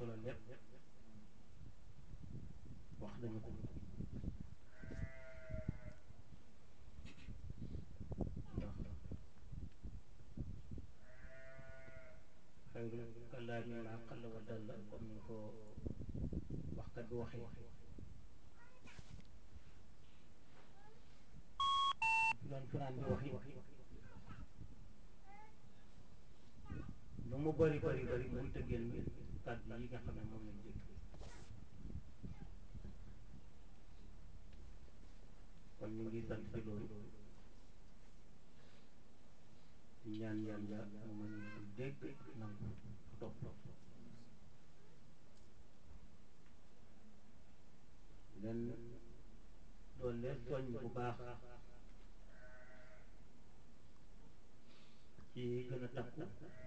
solo lépp wax nañu ko ndax xayrul kalaami maa qalla wa dalla comme ni ko waxkat bi waxee doon fanaan bi wax yi lu mu bari bari bari mënut a génn kàddu yi nga xam ne moom lañ dégg kon ñu ngi sant ci loolu di ñaan yàlla mu mën ñu dégg nangu topp leen doon leen soññ bu baax ci gën a takku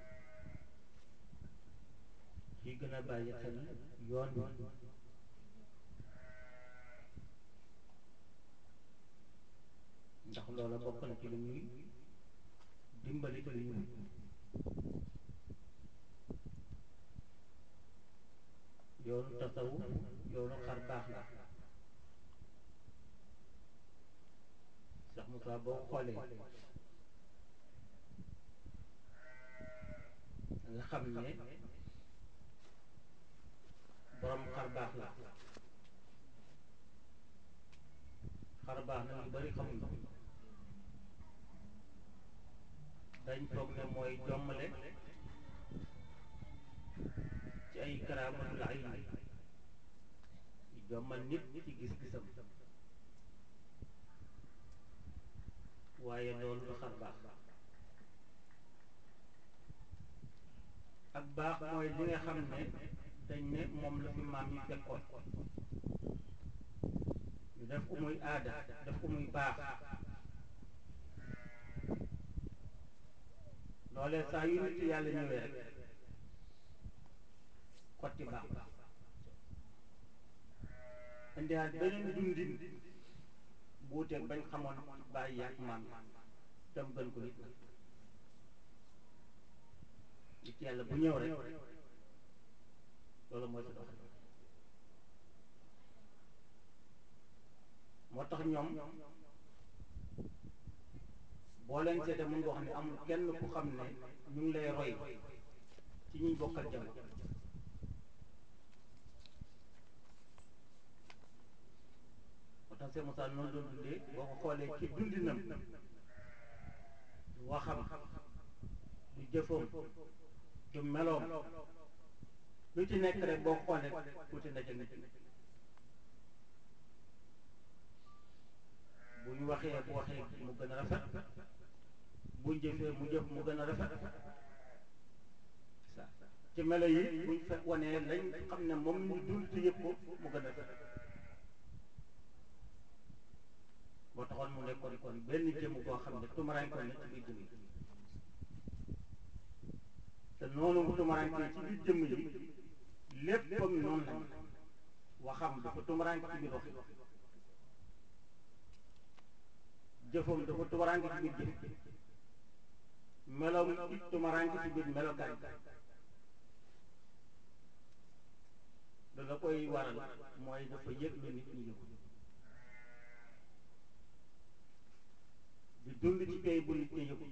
ci gën a bàyyi xel yoon wi ndax loola bokk na ci lu ñuy dimbali ci lu ñuy yoonu tasawu yoonu xar baax la sax Moussa boo xoolee nga xam ne borom xar baax la xar baax na ñu bari xamuñ ko dañ foog ne mooy jommale ci ay karaamatul ayni jommal nit ci gis-gisam waaye loolu du xar baax ak baax mooy li nga xam ne dañ ne moom la fi maam yi fekkoon ñu def ko muy aada def ko muy baax loolee saa yu nit yàlla ñëwee rek xotti baax indiwaat beneen dundin buuteeg bañ xamoon bàyyi ak maam dem gën ko nit nit yàlla bu ñëw rek loolu mooy sa dox moo tax ñoom boo leen seetee mën nga wax ne amul kenn ku xam ne ñu ngi lay roy ci ñuy bokkal jamono moo tax Cheikh Moussa noonu doon dundee boo ko xoolee ci dundinam du waxam du jëfam du meloom lu ci nekk rek boo xoolee tuuti na ca nit bu ñu waxee bu waxee mu gën a rafet bu jëfee mu jëf mu gën a rafet sa ci melo yi buñ fekk wanee lañ xam ne moom ñu dund ci yëpp ko mu gën a rafet moo taxoon mu nekkoon kon benn jëmm boo xam ne tumaraankoon na ci biir jëmm yi te noonu mu tumaraanke ci biir jëmm yi léppam noonu lañ waxam dafa tumaraanke ci biir wax jëfam dafa tumaraanke ci biir jëf meloom it tumaraanke ci biir melokaan da la koy waral mooy dafa yëg lu nit ñi yëgu di dund ci pay bu nit ñi yëgu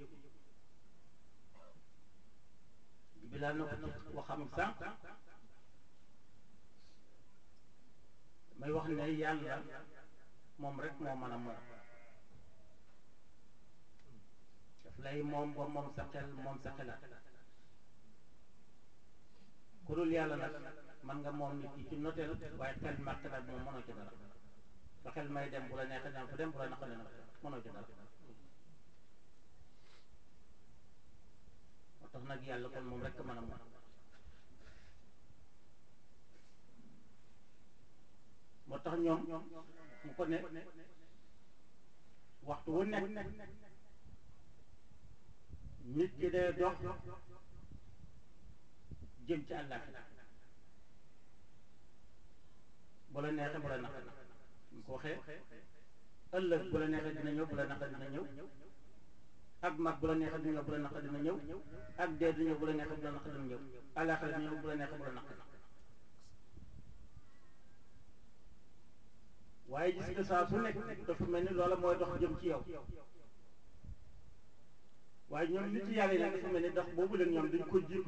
bilaa na ko ci waxam sànq may wax ne yàlla moom rek moo mën a moom daf lay moom ba moom sa xel moom sa xelaat ku dul yàlla nag mën nga moom nit yi ci noteel waaye xel ma xelaat moom mënoo ci dara ba xel may dem bu la neexee dem fu dem bu la naqaree nag mënoo ci dara moo tax nag yàlla kon moom rek mën a moom moo tax ñoom mu ko ne waxtu wu nekk nit ki day dox jëm ci àllaaxira bu la neexee bu la naqaree ñu ko waxee ëllëg bu la neexee dina ñëw bu la naqaree dina ñëw ak mag bu la neexee dina ñëw bu la naqaree dina ñëw ak dee dina ñëw bu la neexee bu la naqaree dina ñëw àllaaxira dina ñëw bu la neexee bu la naqaree waaye gis nga saa su nekk dafa mel ni loola mooy dox jëm ci yow waaye ñoom nit yàlla yi nag dafa mel ni dox boobu leen ñoom dañ ko jiitu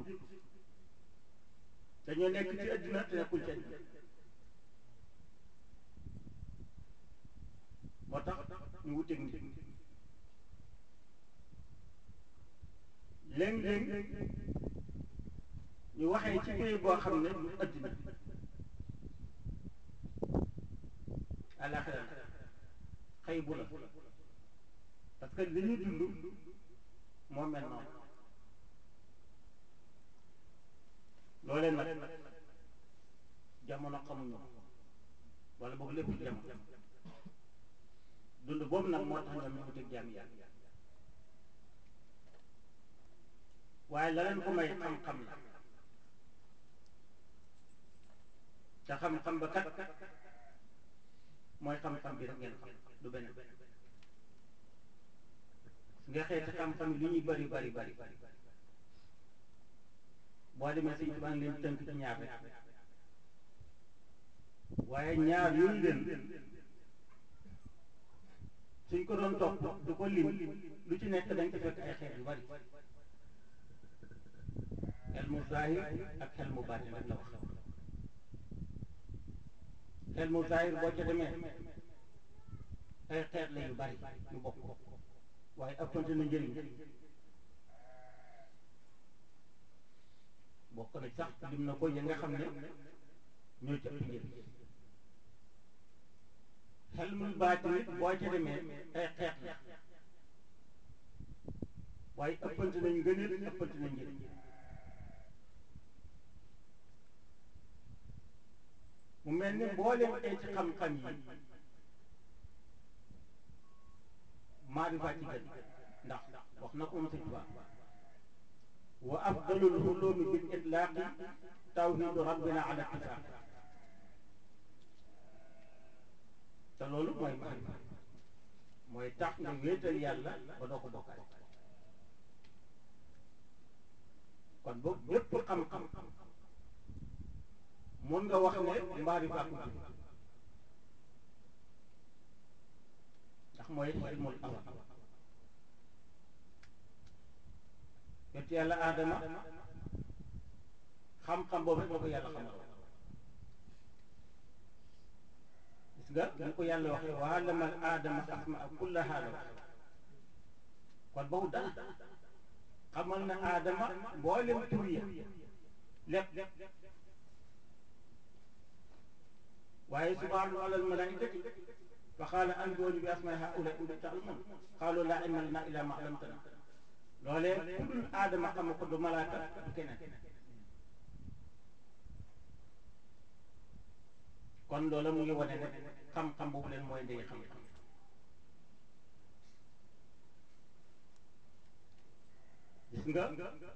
dañoo nekk ci àddina te nekkuñ ci àddina moo tax ñu wuteeg nit léeg-léeg ñu waxee ci pays boo xam ne du àddina àllaaxira xëy bu la parce que li ñu dund moo mel noonu loolee nag jamono xamuñu wala boog lépp jamono dund boobu nag moo tax ñoom ñu wuteeg jaam yàlla waaye la leen ko may xam-xam la te xam-xam ba kat mooy xam-xam bi rek ngeen xam du benn nga xeeti xam-xam yi li ñuy bari bari bari boo demee sëñ baa ngi leen tënk ci ñaar rek waaye ñaar yooyu leen suñ ko doon topp du ko lim lu ci nekk dañ ko fekk ay xeet yu bari xel mu zahir ak xel mu baatin rek la wax xel mu zahir boo ca demee ay xeet la yu bari yu bokk waaye ëppante na njëriñ bokk na sax lim na ko yi nga xam ne ñoo ci ëpp njëriñ xel mu baatin nit boo ca demee ay xeet la waaye ëppante nañ ngëneel ëppante nañ njëriñ mu mel ni mboolem ay ci xam-xam yi maarifa ci gën ndax wax na ko mu sëñ Tuubaa wa afdalul ulumi bil itlaaqi tawhidu rabbina ala ittifaaq te loolu mooy maarifa mooy tax nga wéetal yàlla ba doo ko bokkaay kon boobu bépp xam-xam mun nga wax ne maarifa ko jur ndax mooy ilmul awal yonent yàlla aadama xam-xam boobu rek la ko yàlla xamal gis nga ñu ko yàlla waxee wa allama al aadama asmaa kullaha la wax kon boobu dara xamal na aadama mboolem tur ya lépp waaye subhaanahu alal malaikati fa qaala anbi'uunii bi asmaa'i haa'ulaa'i in kuntum ta'lamuun qaaluu laa ilma lanaa illaa maa 'allamtanaa loolee ku dul aadama xam ko du malaaka du keneen kon loola mu ngi wane ne xam-xam boobu leen mooy ndey xam-xam gis nga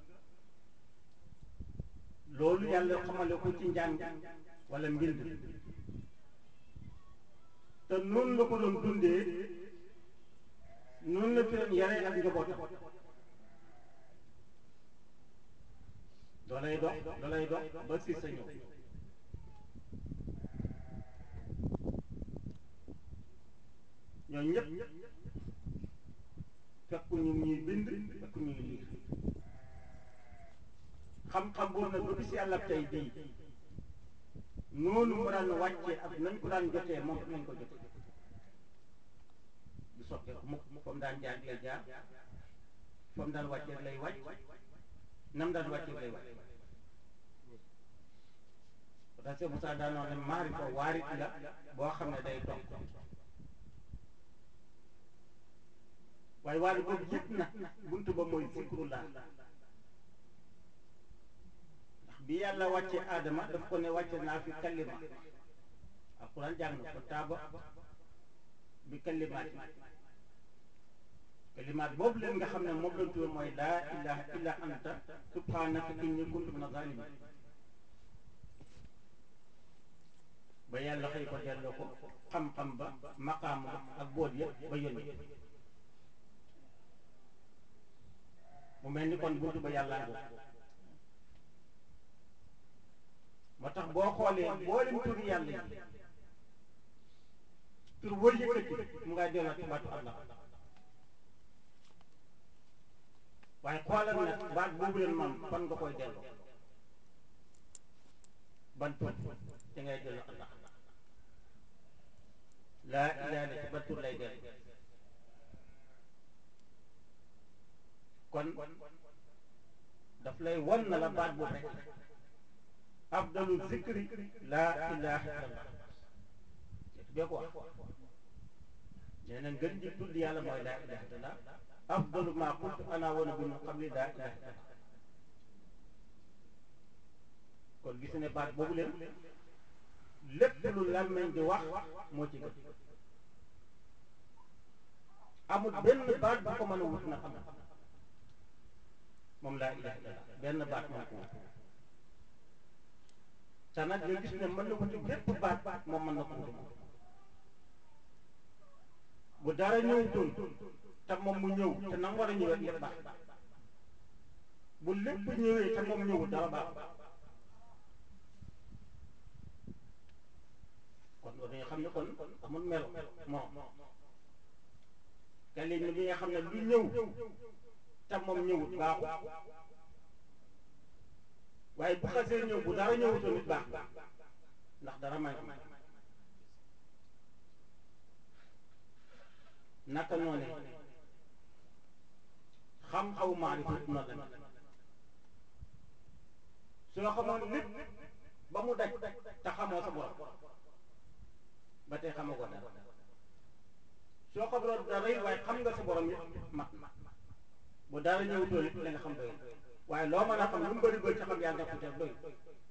loolu yàlla xamale ko ci njàng wala mbind te noonu la ko doon dundee noonu la fi doon yare ak njabootam doolay dox doolay dox ba si sa ñëw ñoo ñëpp fekku ñu ñuy bind fekku ñuy liir xam-xam boobu nag ba bis yàlla tey bii noonu mu daan wàccee ak nañ ko daan jotee moom nañ ko jotee du soppeeku mukk fa mu daan jaar lay jaar fa mu daan wàccee lay wàcc nam daan wàccee lay wàcc parce que Moussa daanoon ne maarifa waarit la boo xam ne day dox waaye waarit boobu yëpp nag buntu ba mooy zikrullah ndax bi yàlla wàccee aadama daf ko ne wàcce naa fi kalima alquran jàng na ko taaba bi kalimaati kalimaat boobu leen nga xam ne moom lañ tuddee mooy laa ilaha illa anta subhanaka inni kuntu mina zalimin ba yàlla xëy ko delloo ko xam-xam ba maqaam ba ak boot yëpp ba yónni mu mel ni kon buntu ba yàlla ngoo moo tax boo xoolee mboolem turi yàlla yi tur boo yëkkati mu ngay delluwaat ci baatu Allah waaye xoolal nag baat boobu leen man fan nga koy delloo ban tur ci ngay delloo Allah laa ilaaha illa ci ban tur lay dellu kon daf lay wan na la baat boobu rek afdalu zikri laa ilaaha illallah bee ko wax nee na ngën ji tudd yàlla mooy laa ilaaha illallah afdalu maa qultu ana wa nabiyyu min qabli laa ilaaha illallah kon gis ne baat boobu leen lépp lu làmmeñ di wax moo ci gën amul benn baat bu ko mën a wut na xam moom laa ilaaha illallah benn baat mën ko wut te nag nga gis ne mën na wuti bépp baat moom mën na ko wuti moom bu dara ñëwutoon te moom mu ñëw te na mu war a ñëwee lépp baax bu lépp ñëwee te moom ñëwul dara baax kon loolu dañu xam ne kon amul melo moom kalima bi nga xam ne lu ñëw te moom ñëwut baaxul waaye bu xasee ñëw bu dara ñëwutoon nit baax ndax dara may ko naka noone xam-xaw maarifa noonu la soo xamoon lépp ba mu daj te xamoo sa borom ba tey xamagoo dara soo xamoon dara it waaye xam nga sa borom it mat bu dara ñëwutoon it la nga xam doy waaye loo mën a xam lu mu bëri bëri ci xam yàlla nekku ca doy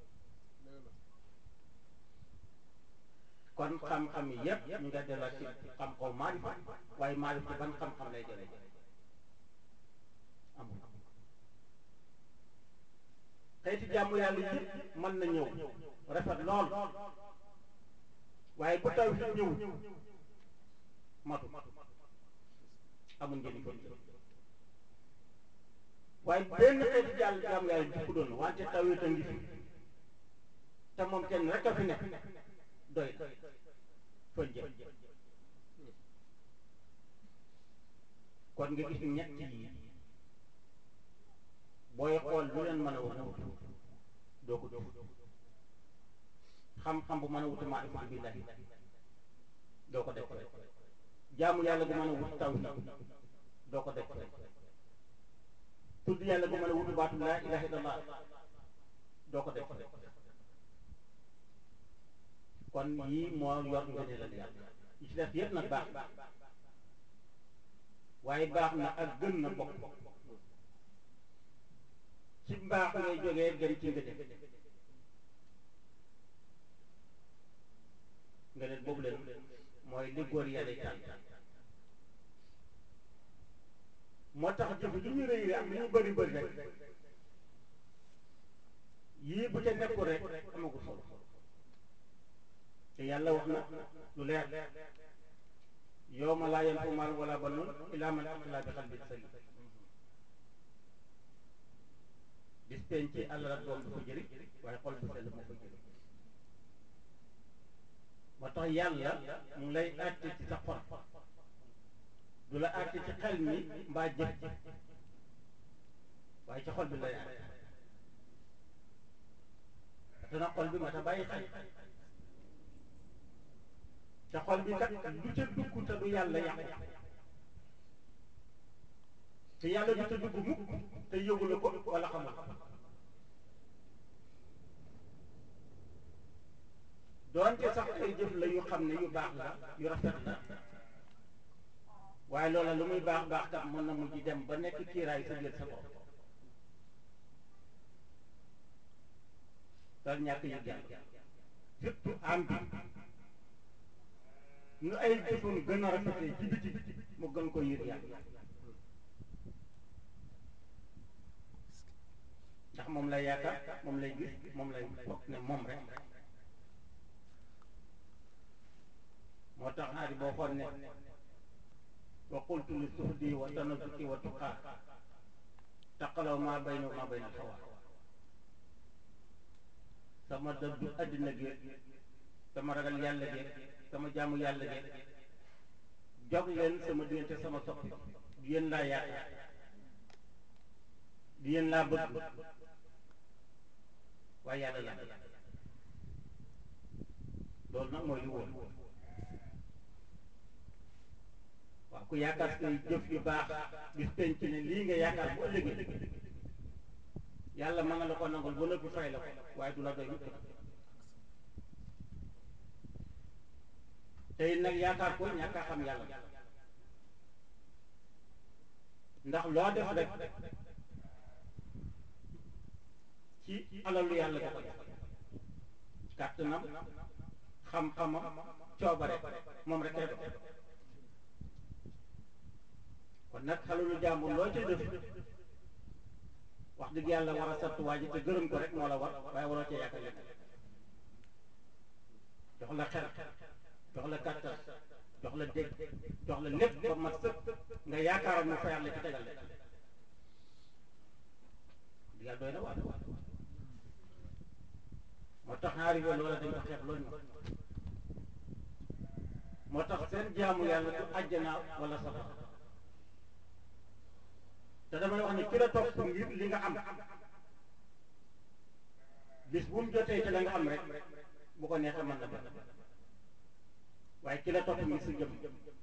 kon xam-xam yi yépp ñu nga delluwaat ci xam-xaw maarifa waaye maarifa ban xam-xam lay jëlee amul xeeti jàmm yàlla yi mën na ñëw rafet lool waaye bu taw fi ñëw matu amul njëriñ ko waaye benn xeeti jàll jàmm yàlla jikku doon wante taw yi ngi fi te moom kenn rek a fi nekk doy na fën jëm kon nga gis ñett yi booy xool lu leen mën a wut doo ko def xam-xam bu mën a wuti maarifatu billahi doo ko def jaamu yàlla bu mën a wut tawhid doo ko def tudd yàlla bu mën a wuti baatu laa ilaha illallah doo ko def kon yii moo yor ngëneelal yàlla yi ci def yëpp nag baax waaye baax na ak gën na bokk ci mbaax ngay jógee gën ci ngëneel ngëneel boobu leen mooy li góor yàlla tànn moo tax jëf lu ñu rëy ak lu ñu bëri bëri rek yii bu ca nekkul rek amagul solo te yàlla wax na lu leer yawma laa yanfa'u maalun wala banuun illaa man ataa bi qalbin saliim bis penc àll ak doom du ko jëriñ waaye xol bu sell moo ko jëriñ moo tax yàlla mu ngi lay àtte ci sa xol du la àtte ci xel mi mbaa jëf ji waaye ci xol bi lay àtte te na xol bi ma ta bàyyi xel te xol bi kat du ca dugg te du yàlla yàqu te yàlla du ca dugg mukk te yëgu la ko wala xamul doonte sax ay jëf la yu xam ne yu baax la yu rafet la waaye loola lu muy baax baax kat mën na mujj dem ba nekk kiiraay sa biir sa bopp te ñàkk yëg yàlla surtout am bi nu ay jëfam gën a rafetee ci biti mu gën ko yëg yàlla ndax moom lay yaakaar moom lay gis moom lay foog ne moom rek moo tax xaari boo xool ne wa qultu li suhdi wa tanazuki wa tuqaa taqalaw maa bayna maa bayna alxawa sama dëddu àddina gi sama ragal yàlla gi sama jaamu yàlla gi jog leen sama diggante sama soppi di yéen laa yaakaar di yéen laa bëgg waaye yàlla laa bëgg loolu nag mooy li wóor waaw ku yaakaar say jëf yu baax bis penc ne lii nga yaakaar bu ëllëgee yàlla mën na la ko nangul ba noppi fay la ko waaye du la doy mukk nag tey nag yaakaar ko ñàkk a xam yàlla ndax loo def rek ci alalu yàlla nga ko def kàttanam xam-xamam coobare moom rek rek kon nag alalu jàmbur loo ca def wax dëgg yàlla war a sant waa ji te gërëm ko rek moo la war waaye waroo ca yaakaar lépp jox la xel jox la kàttan jox la dégg jox la lépp ba mat sëpp nga yaakaaroon mu fayal la ci tegal la di yàlla doy na waar moo tax arrivé loola dañ ko xeeb loolu ñu moo tax seen jaamu yàlla du àjjana wala safara te damay wax ne ki la topp ngir li nga am bis bu mu jotee ci la nga am rek bu ko neexee mën na benn waaye ki la topp ngir si jëm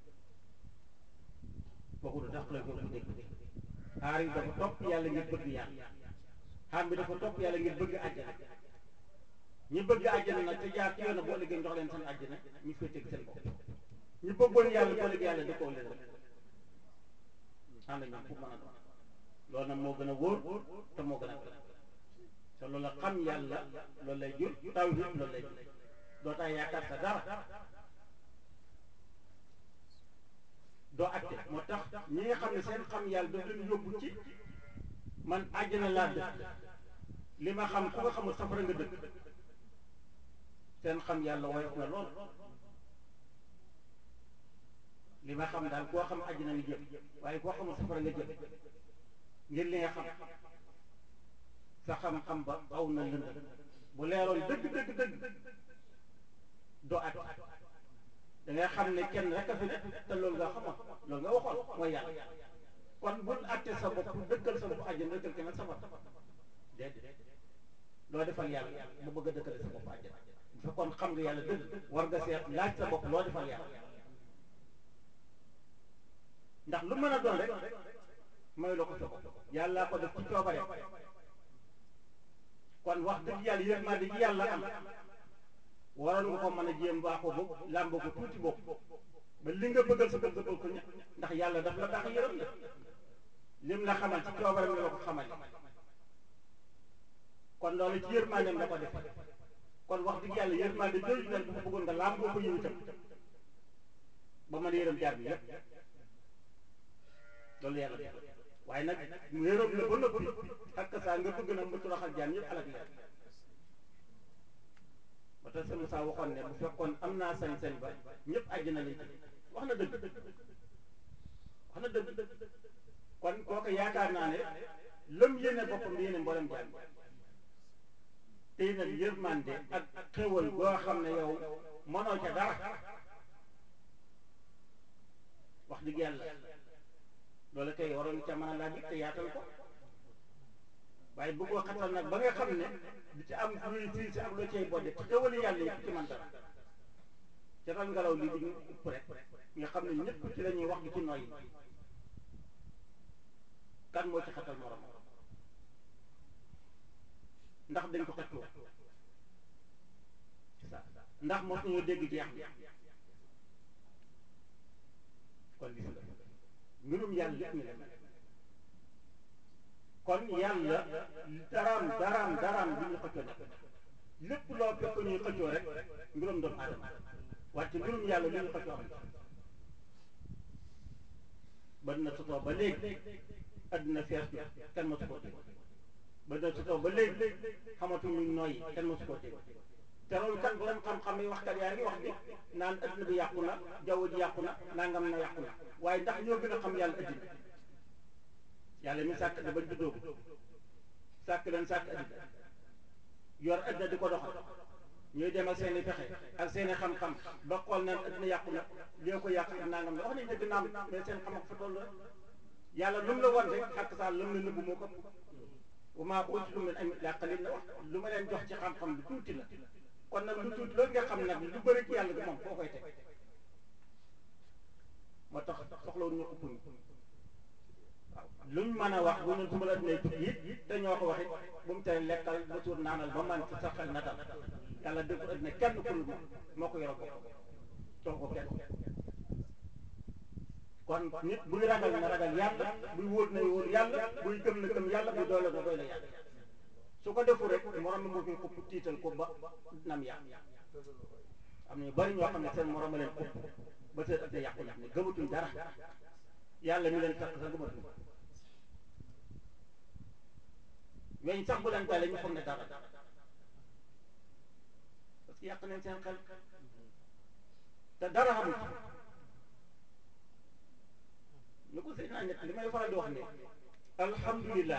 kooku du tax la ko dégg aar yi dafa topp yàlla ngir bëgg yàlla xam bi dafa topp yàlla ngir bëgg àjjana ñi bëgg àjjana nag te jaar ci yoon boo liggéey jox leen seen àjjana ñu féeteeg seen bopp ñu bëggoon yàlla boo liggéey yàlla dëkkoo leen rek ànd ñoom fu mën a doon loolu nag moo gën a wóor te moo gën a gën te loolu la xam yàlla loolu lay jur taw bi loolu lay jur doo tax yaakaar sa dara doo acte moo tax ñi nga xam ne seen xam yàlla daf leen yóbbu ci man àjjana laa dëkk li ma xam ku nga xamul safara nga dëkk seen xam yàlla woyof na lool li ma xam daal koo xam àjjana nga jëm waaye koo xamul safara nga jëm ngir li nga xam sa xam-xam ba aw na lënd bu leeroon dëgg dëgg dëgg doo at da ngay xam ne kenn rek a fi ne te loolu nga xamoon loolu nga waxoon mooy yàlla kon bul atte sa bopp dëkkal sa bopp àjjana dëkkal keneen safara déedéet loo defal yàlla mu bëgg a dëkkale sa bopp àjjana bu fekkoon xam nga yàlla dëgg war nga seet laaj sa bopp loo defal yàlla ndax lu mën a doon rek mooy la ko sa bopp yàllaa ko def ci coobare kon wax dëgg yàlla yërmande ji yàlla am waroon nga ko mën a jéem baaxoo bopp làmboo ko tuuti bopp ba li nga bëggal sa bopp bëggal ko ña ndax yàlla daf la baax yërëm la lim la xamal ci coobareem la ko xamal kon loolu ci yërmandeem la ko def kon wax dëgg yàlla yërmande jooju nag dafa bëggoon nga làmboo ko yiw itam ba mën a yërëm jaar bi yépp loolu yàlla def waaye nag mu yërëm la ba noppi ak saa nga bëgg nag mu toroxal jaam yëpp alak leen ba tax sa Moussa waxoon ne bu fekkoon am naa sañ-sañ ba ñëpp àjjana lañ ci wax na dëgg wax na dëgg kon kooku yaakaar naa ne lëm yéene boppam yéene mboolem jaam tey nag yërmande ak xéwal boo xam ne yow mënoo ca dara wax dëgg yàlla loolu kay waroon ca mën a laaj te yaatal ko waaye bëggoo xatal nag ba nga xam ne di ci am luy fii si ak loo cay bodde ci xéwali yàlla yi ci man dara ca ron ngelaw lii di ñu upp rek nga xam ne ñëpp ci la ñuy wax di ci noyyi kan moo ci xatal morom ndax dañ ko xëccoo ndax mos nañoo dégg jeex bi kon gis nga mbirum yàlla lépp mi la kon yàlla daraam daraam daraam bi ñu xëccoo nekk lépp loo fekk ñuy xëccoo rek mbirum doomu aadama wante mbirum yàlla li ñu xëccoo am ba na sotoo ba léegi adduna fees na kenn mosu koo dégg ba na sotoo ba léegi xamatuñu nooyi kenn mosu koo dégg te loolu kat borom xam-xam yi waxkat yaa ngi wax di naan adduna bi yàqu na jaww ji yàqu na nangam na yàqu na waaye ndax ñoo gën a xam yàlla addina yàlla mi sàkk da bañ juddoogu sàkk leen sàkk addina yor addina di ko doxal ñuy dem ak seen i pexe ak seen i xam-xam ba xool naan addina yàqu na lii ko yàq ak nangam la wax nañ dëgg naam mais seen xam-xam fa toll rek yàlla lu mu la wan rek xàq saa lu mu la nëbbu moo ko wa maa utiitum min ilmin illaa qaliil la wax lu ma leen jox ci xam-xam lu tuuti la kon nag lu tuuti loolu nga xam nag lu bëri ci yàlla gi moom foo koy teg moo tax soxlawul ñu ëpp ñu waaw luñ mën a wax bu ñu suba la dinañ tukki it te ñoo ko wax it bu mu tere lekkal ba suur naanal ba man ci sa xel na dal yàlla dégg ko addina kenn ku moom moo ko yoral boppam jox ko kenn kon nit buy ragal na ragal yàlla buy wóor na wóor yàlla buy gëm na gëm yàlla buy doole na doole yàlla su ko defu rek morom mi moo fi xupp tiital ko ba nam yàq am na ñu bari ñoo xam ne seen morom a leen xupp ba seen ëpp yàqu nag ne gëmatuñ dara yàlla mi leen fekk sax gëmatuñ weñ sax bu leen dalee ñu foog ne dara parce que yàq nañ seen xel te dara xamul ñu ko sëy naa ñett li may faral di wax ne alhamdulilah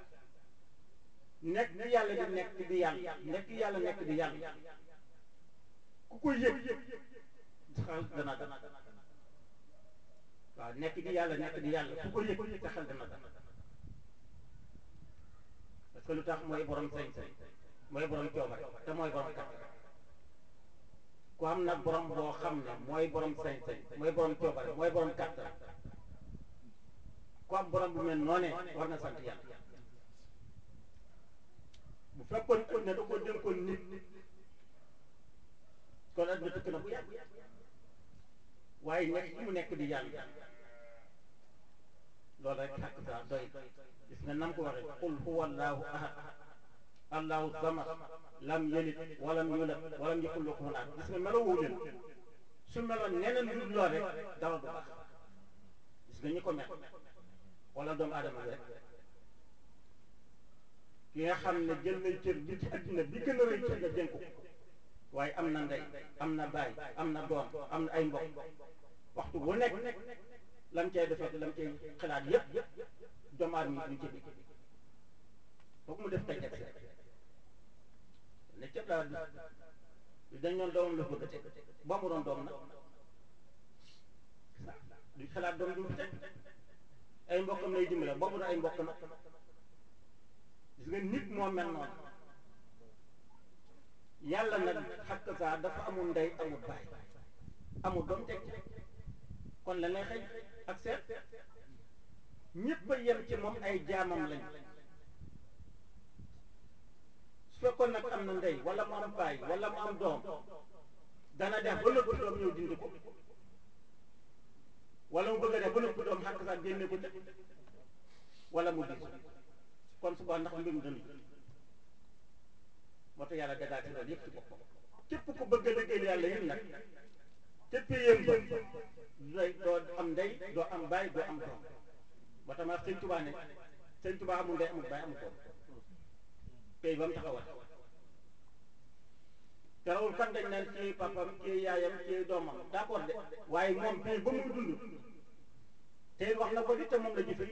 nekk di yàlla di nekk di yàlla nekk yàlla nekk di yàlla ku ko yëg xel dana dana waaw nekk di yàlla nekk di yàlla ku ko yëg sa xel dana dana parce que lu tax mooy borom sañ-sañ mooy borom coobare te mooy borom kattan ku am nag borom boo xam ne mooy borom sañ-sañ mooy borom coobare mooy borom kattan ku am borom bu mel noonee war na sant yàlla bu fekkoon ko ne da ko dénkoon nit kon adduna tukki na bu yàgg waaye nekk mu nekk di yàlla loolu rek xàq saa doy gis nga nam ko waxee qul huwa allahu ahad allahu samad lam yalid walam yulad walam yakul lahu kufuwan ahad gis nga melo woo leen su meloon neneen lu dul lool rek dara du baax gis nga ñi ko mel wala doomu aadama bi rek ki nga xam ne jël nañ cër bi ci addina bi gën a rëy cër nga dénk ko waaye am na ndey am na baay am na doom am na ay mbokk waxtu bu nekk lam cay defee lam cay xalaat yépp doomu aadama yi duñ ci bi foog mu def tey teg ne cëb laa di dañ doon doomam la bëgg a teg ba mu doon doom nag duñ xalaat doom du fi teg ay mbokkam lay dimbale boobu na ay mbokk nag gis nga nit moo mel noonu yàlla nag xakk saa dafa amul ndey amul baay amul doom teg kon la lay xëy ak seet ñëpp a yem ci moom ay jaamam lañ su fekkoon nag am na ndey wala mu am baay wala mu am doom dana def ba nëpp doom ñëw dindi ko wala mu bëgg a def ba nëpp doom xakk saa génne ko ca wala mu diis kon suba ndax mbirum dënd moo tax yàlla dagaati loolu yëpp ci boppam képp ku bëgg a liggéeyal yàlla yéen nag képp yéen ba doy doo am ndey doo am baay doo am doom ba tax ma sëñ Tuubaa ne sëñ Tuubaa amul ndey amul baay amul doom tey ba mu taxawal terawul kan dañ naan ci papam ci yaayam ci doomam d'accord de waaye moom tey ba muy dund tey wax na ko di te moom la jëfe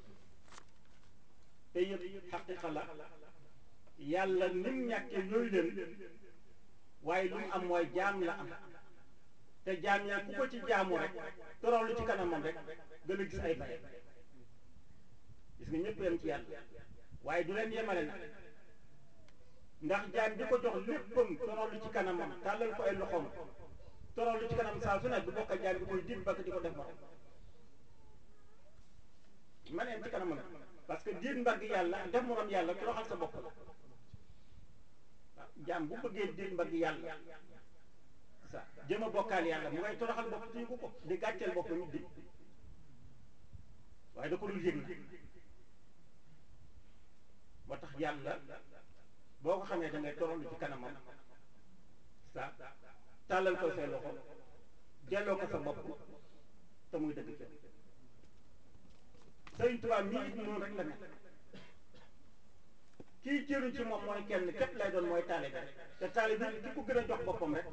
te yëpp xaqiqa la yàlla nim ñàkkee yooyu leen waaye lu mu am mooy jaam la am te jaam yaa ku ko ci jaamu rek toroxlu ci kanamam rek gën a gis ay fayam gis nga ñëpp yem ci yàlla waaye du leen yemale nag ndax jaam bi ko jox léppam toroxlu ci kanamam tàllal ko ay loxoom toroxlu ci kanam saa su ne du bokk jaam bi koy dig bakk di ko def morom ma neen ci kanamam parce que diir mbagg yàlla def morom yàlla toroxal sa bopp la waaw jaam bu bëggee diir mbagg yàlla sa jëm a bokkaal yàlla mu ngay toroxal bopp te yëgu ko di gàcceel bopp nit di waaye da ko dul yëg na moo tax yàlla boo ko xamee da ngay toroxlu ci kanamam sa tàllal ko say loxo delloo ko sa bopp te muy dëgg jëm Sëriñ Tuubaa mii it noonu rek la mel kii jëriñ ci moom mooy kenn képp lay doon mooy taalibe te taalibe ki ko gën a jox boppam rek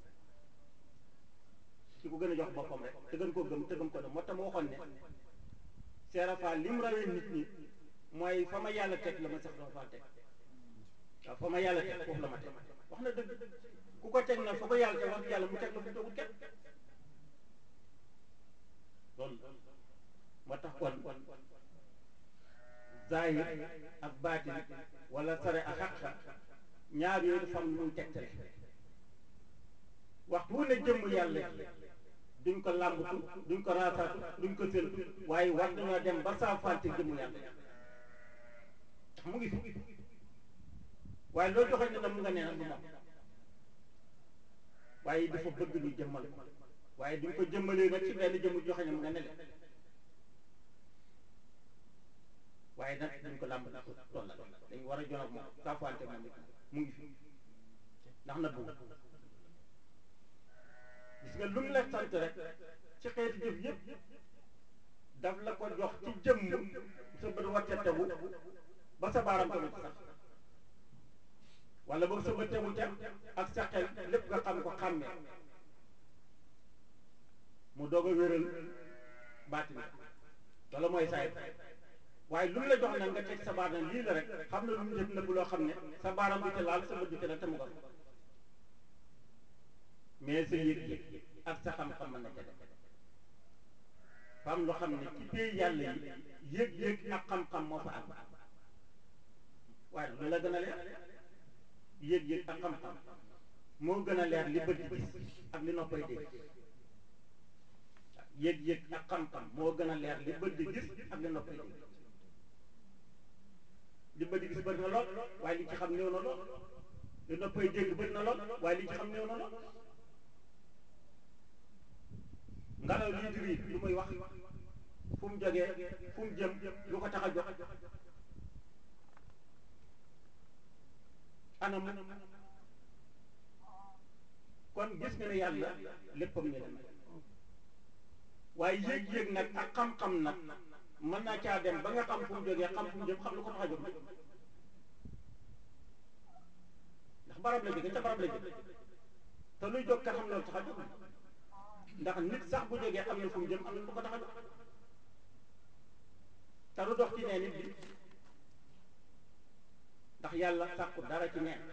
ki ko gën a jox boppam rek te gën koo gëm te gëm ko dem moo tax ma waxoon ne seerafa li mu rawee nit ñi mooy fa ma yàlla teg la ma sax doo faa teg waaw fa ma yàlla teg foofu la ma teg wax na dëgg ku ko teg nag foo ko yàlla te wax yàlla mu teg la fu tegut kenn loolu moo tax kon zahir ak baatin wala sare ak xaqa ñaar yooyu dafa am lu muy tegtale waxtu wu ne jëmm yàlla ji duñ ko làmbatu duñ ko raasaatu duñ ko séntu waaye war nañoo dem ba saafante jëmm yàlla ji ndax mu ngi fi waaye loo joxe ne na mu nga nee nag du moom waaye dafa bëgg ñu jëmmal ko waaye duñ ko jëmmalee nag ci benn jëmm joxe ne mu nga ne le waaye nag duñ ko làmbatu ko tollal dañ war a jon ak moom saafante moom it mu ngi fi ndax na bëgg gis nga lu mu la sant rek ci xeeti jëf yëpp daf la ko jox ci jëmm sa bët warte tegu ba sa baaram tamit sax wala boog sa bët tegu ca ak sa xel lépp nga xam ko xàmmee mu doog a wéral baatin wala mooy saay waaye lu mu la jox nag nga teg sa baaram lii la rek xam na lu mu def nëbb loo xam ne sa baaram du ca laal sa bët du ca laal te mu nga mais sa yëg-yëg ak sa xam-xam mën na ca def fam loo xam ne ci pays yàlla yi yëg-yëg ak xam-xam moo fa àgg waaye lu la gën a leer yëg-yëg ak xam-xam moo gën a leer li bët di gis ak li noppay dégg yëg-yëg ak xam-xam moo gën a leer li bët di gis ak li noppay dégg li bët di gis bëri na lool waaye li ci xam néew na lool li noppay dégg bëri na lool waaye li ci xam néew na lool ngelaw lii di riir lu muy wax fu mu jógee fu mu jëm lu ko tax a jox anam kon gis nga ne yàlla léppam ñu dem waaye yéeg-yéeg nag ak xam-xam nag mën naa caa dem ba nga xam fu mu jógee xam fu mu jëm xam lu ko tax a jóg ndax barab la jóge ca barab la jóge te luy jóg ka xam loolu tax a jóg ndax nit sax bu jógee am na fu mu jëm am na lu ko tax a jóg te du dox ci nee nit bi ndax yàlla sàkku dara ci neen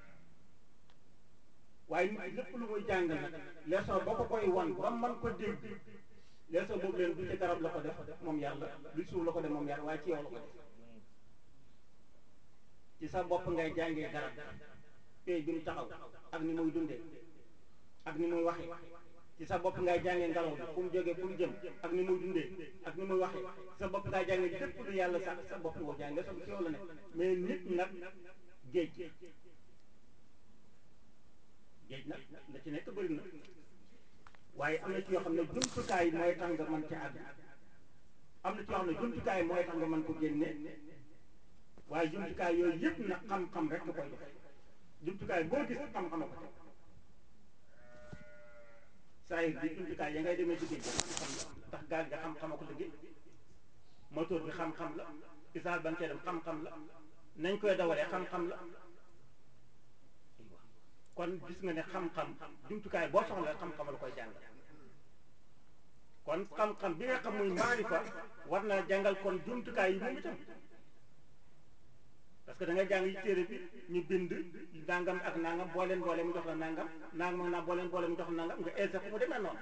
waaye nit ki lépp lu muy jàng nag leçon boo ko koy wan ba man ko dégg leçon boobu leen du ci garab la ko def moom yàlla du suuf la ko def moom yàlla waaye ci yow la ko def ci sa bopp ngay jàngee garab pay bi mu taxaw ak ni muy dundee ak ni muy waxee ci sa bopp ngay jàngee ngelaw bi fu mu jógee fu mu jëm ak ni muy dundee ak ni muy waxee sa bopp ngay jàngee lépp lu yàlla sax sa bopp ngoo jàng leçon bi ci yow la nekk mais nit nag géej géej nag la ci nekk bëri na waaye am na ci yoo xam ne jumtukaay mooy tax nga mën ca àgg am na ci yoo xam ne jumtukaay mooy tax nga mën ko génne waaye jumtukaay yooyu yëpp nag xam-xam rek nga koy joxe jumtukaay boo gis xam-xam a ko teg saa yi bi jumtukaay ya ngay demee ci géej gi xam-xam la ndax gaal ga xam-xam a ko liggéey moteur bi xam-xam la isaal ba nga cee dem xam-xam la nañ koy dawalee xam-xam la kon gis nga ne xam-xam jumtukaay boo soxla xam-xam la koy jàng kon xam-xam bi nga xam muy maarifa war na jàngal kon jumtukaay yi moom itam parce que da nga jàng yi téere bi ñu bind nangam ak nangam boo leen boole mu jox la nangam nangam ak naa boo leen boole mu jox la nangam nga ese fu mu demee noonu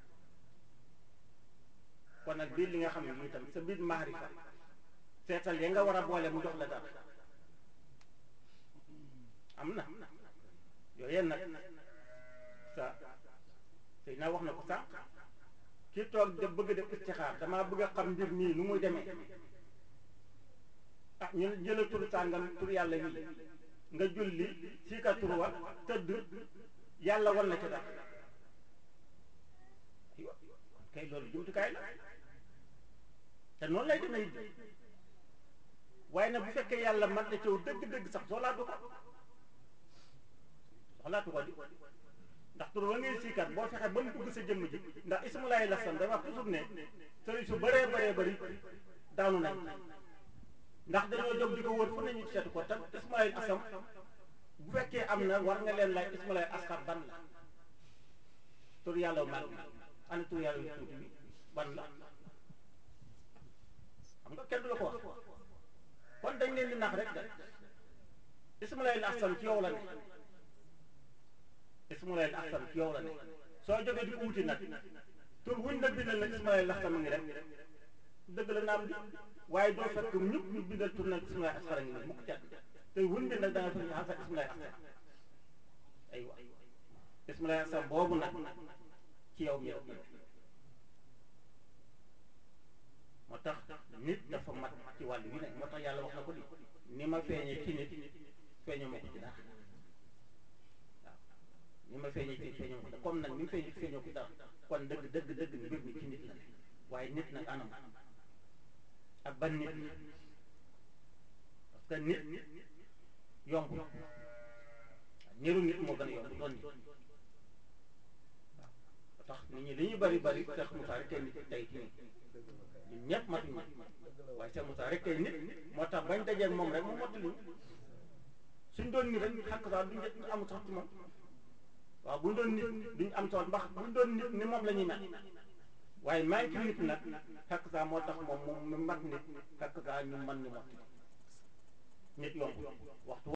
kon nag biir li nga xam ne itam sa biir maarifa seetal ya nga war a boole mu jox la dara am na yooyu nag sa sëy naa wax na ko sànq ki toog de bëgg def istixaar damaa bëgg a xam mbir nii nu muy demee ah ñu jëla tur sàngam tur yàlla wi nga julli sii ka tur wa tëdd yàlla war na ca dara kay loolu jumtukaay la te noonu lay demee it waaye nag bu fekkee yàlla man na cëw dëgg-dëgg sax soxlaatu ko soxlaatu ko di ndax tur wa ngay siikat boo fexe ba mu dugg sa jëmm ji ndax ismulaay la san day wax toujours ne sëriñ su bëree bëree bëri daanu nañ ndax dañoo jóg di ko wër fu nañu seetu ko tam ismulaay asam bu fekkee am na war nga leen laaj ismulaay asxar ban la tur yàlla mag bi ana tur yàlla yu tuuti bi ban la xam nga kenn du la ko wax kon dañ leen di nax rek de ismulaay asam ci yow la ne ismulaay laxsam ci yow la ne soo jógee di ko wuti nag tur wuñ la bindal nag ismulaay laxsam a ngi rek dëgg la naam di waaye doo fekk ñëpp ñu bindal tur nag ismulaay asxara ngi nii mukk ci àdduna te wuñ bi nag da nga fekk ñu xasa ismulaay axsam aywa ismulaay axsam boobu nag ci yow mi rek la moo tax nit dafa mat ci wàll wi nag moo tax yàlla wax na ko di ni ma feeñee ci nit feeñoo ma ko ci dara waaw ni ma feeñee ci feeñoo ko dara comme nag ni mu feeñee ci feeñoo ko dara kon dëgg dëgg dëgg mbir mi ci nit la ne waaye nit nag anam ak ban nit parce que nit yomb niru nit moo gën a yomb doon nit waaw ba tax nit ñi li ñuy bari bari Cheikh Moussa rek tey nit tey ci nit ñun ñëpp matuñ nit waaye Cheikh Moussa rek tey nit moo tax bañ dajeeg moom rek mu mottali suñ doon nit rek xàq sax duñ am sax ci moom waaw buñ doon nit duñ am sax ndax buñ doon nit ni moom la ñuy mel waaye maa ngi ci nit nag xàq sax moo tax moom moom mu mat nit xàq sax ñu mën ni mottali nit yomb waxtu